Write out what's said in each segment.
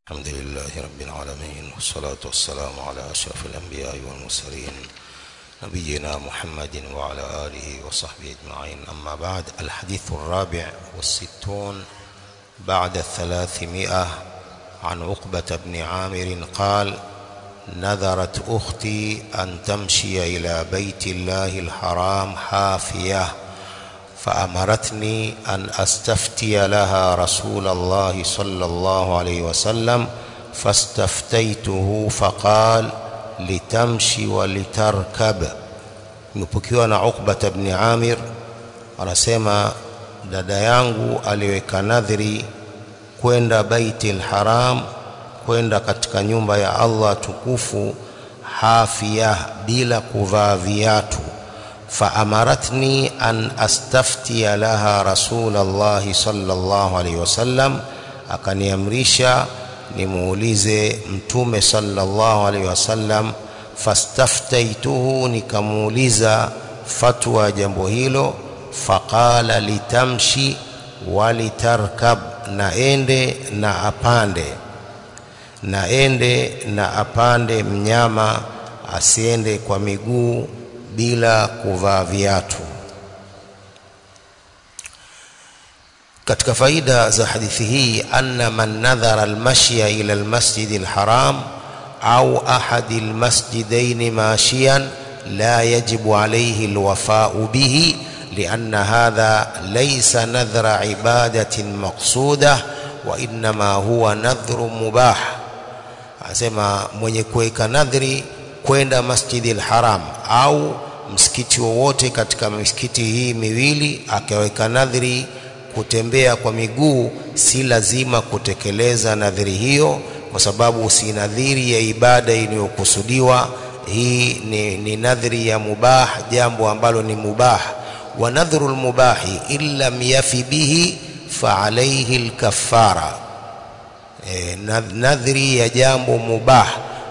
الحمد لله رب العالمين والصلاة والسلام على أشرف الأنبياء والمرسلين نبينا محمد وعلى آله وصحبه أجمعين أما بعد الحديث الرابع والستون بعد الثلاثمائة عن عقبة بن عامر قال نذرت أختي أن تمشي إلى بيت الله الحرام حافية فأمرتني أن أستفتي لها رسول الله صلى الله عليه وسلم فاستفتيته فقال litamshi walitarkab imepokewa na Uqbah ibn Amir anasema dada yangu aliweka nadhiri kwenda Baitul Haram kwenda katika nyumba ya Allah tukufu hafia bila kuvaa viatu فأمرتني أن أستفتي لها رسول الله صلى الله عليه وسلم akaniamrisha nimuulize mtume sallallahu alaihi wasallam fastaftaituhu nikamuuliza fatwa jambo hilo faqala litamshi walitarkab na ende na apande na ende na apande mnyama asiende kwa miguu bila kuvaa viatu katika faida za hadithi hii anna man nadhara almashya ila almasjid alharam au ahad almasjidain mashiyan la yajibu alayhi alwafa'u bihi لأن هذا ليس نذر عبادة مقصودة وإنما هو نذر مباح asema mwenye kuweka nadhiri kwenda masjidi alharam au msikiti wowote katika misikiti hii miwili akaweka nadhiri kutembea kwa miguu si lazima kutekeleza nadhiri hiyo kwa sababu si nadhiri ya ibada iliyokusudiwa hii ni, ni nadhiri ya mubah jambo ambalo ni mubah wa nadhru lmubahi in lam yafi bihi fa alayhi lkafara e, nadhiri ya jambo mubah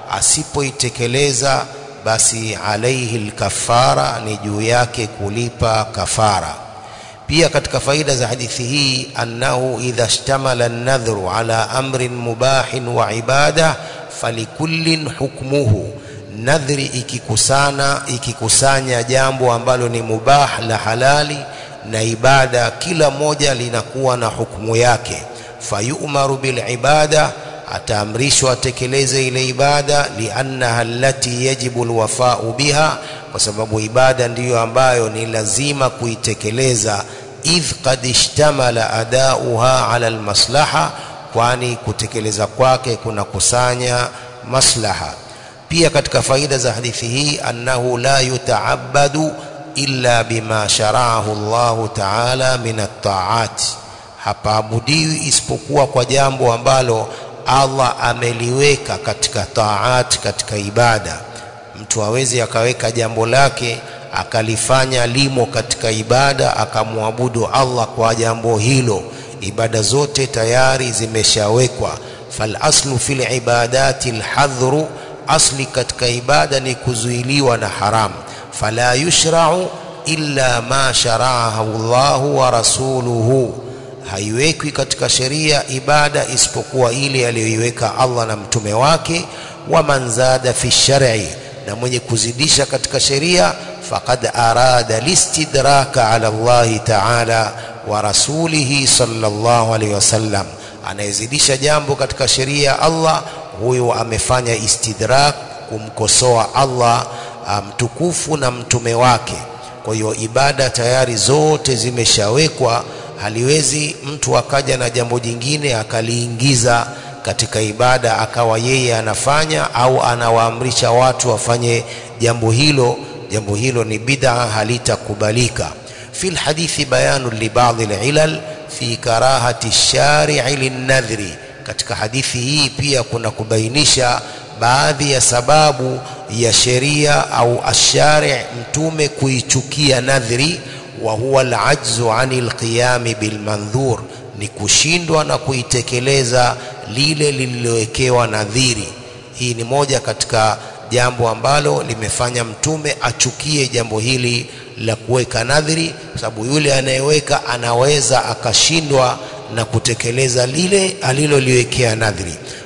asipoitekeleza basi alaihi lkafara ni juu yake kulipa kafara pia katika faida za hadithi hii annahu idha ishtamala an-nadhru ala amrin mubahin wa ibada falikullin hukmuhu nadhri ikikusana ikikusanya jambo ambalo ni mubah la halali na ibada kila moja linakuwa na hukumu yake fayumaru bil ibada ataamrishwa atekeleze ile ibada liannaha allati yajibu alwafa'u biha kwa sababu ibada ndiyo ambayo ni lazima kuitekeleza idh qad ishtamala adauha ala almaslaha kwani kutekeleza kwake kuna kusanya maslaha pia katika faida za hadithi hii annahu la yuta'abbadu illa bima shara'ahu Allah ta'ala min at-ta'at hapaabudiwi isipokuwa kwa jambo ambalo Allah ameliweka katika taat katika ibada mtu hawezi akaweka jambo lake akalifanya limo katika ibada akamwabudu Allah kwa jambo hilo ibada zote tayari zimeshawekwa fal aslu fil ibadati alhadhru asli katika ibada ni kuzuiliwa na haram fala yushra'u illa ma shara'ahu Allah wa rasuluhu haiwekwi katika sheria ibada isipokuwa ile aliyoiweka Allah na mtume wake wa manzada fi shar'i na mwenye kuzidisha katika sheria faqad arada listidraka ala Allah ta'ala wa rasulihi sallallahu alaihi wasallam anayezidisha jambo katika sheria Allah huyo amefanya istidrak kumkosoa Allah mtukufu na mtume wake kwa hiyo ibada tayari zote zimeshawekwa haliwezi mtu akaja na jambo jingine akaliingiza katika ibada akawa yeye anafanya au anawaamrisha watu wafanye jambo hilo jambo hilo ni bid'a halitakubalika fi alhadithi bayanu li ba'd alilal fi karahati shari'i linnadhri katika hadithi hii pia kuna kubainisha baadhi ya sababu ya sheria au ashari mtume kuichukia nadhri wa huwa al-ajzu anil qiyami bil mandhur ni kushindwa na kuitekeleza lile lililowekewa nadhiri hii ni moja katika jambo ambalo limefanya mtume achukie jambo hili la kuweka nadhiri kwa sababu yule anayeweka anaweza akashindwa na kutekeleza lile aliloliwekea nadhiri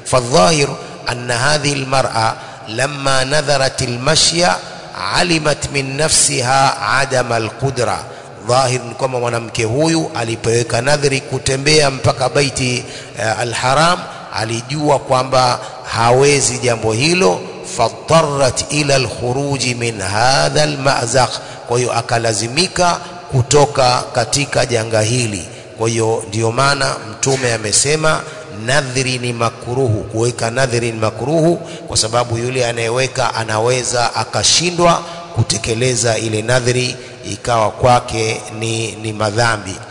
فالظاهر أن هذه المرأة لما نذرت المشي علمت من نفسها عدم القدرة dhahir ni kwamba mwanamke huyu alipoweka nadhiri kutembea mpaka baiti uh, alharam alijua kwamba hawezi jambo hilo fadtarat ila alkhuruji min hadha almazaq kwa hiyo akalazimika kutoka katika janga hili kwa hiyo ndiyo maana mtume amesema nadhiri ni makruhu kuweka nadhiri ni makruhu kwa sababu yule anayeweka anaweza akashindwa kutekeleza ile nadhiri ikawa kwake ni, ni madhambi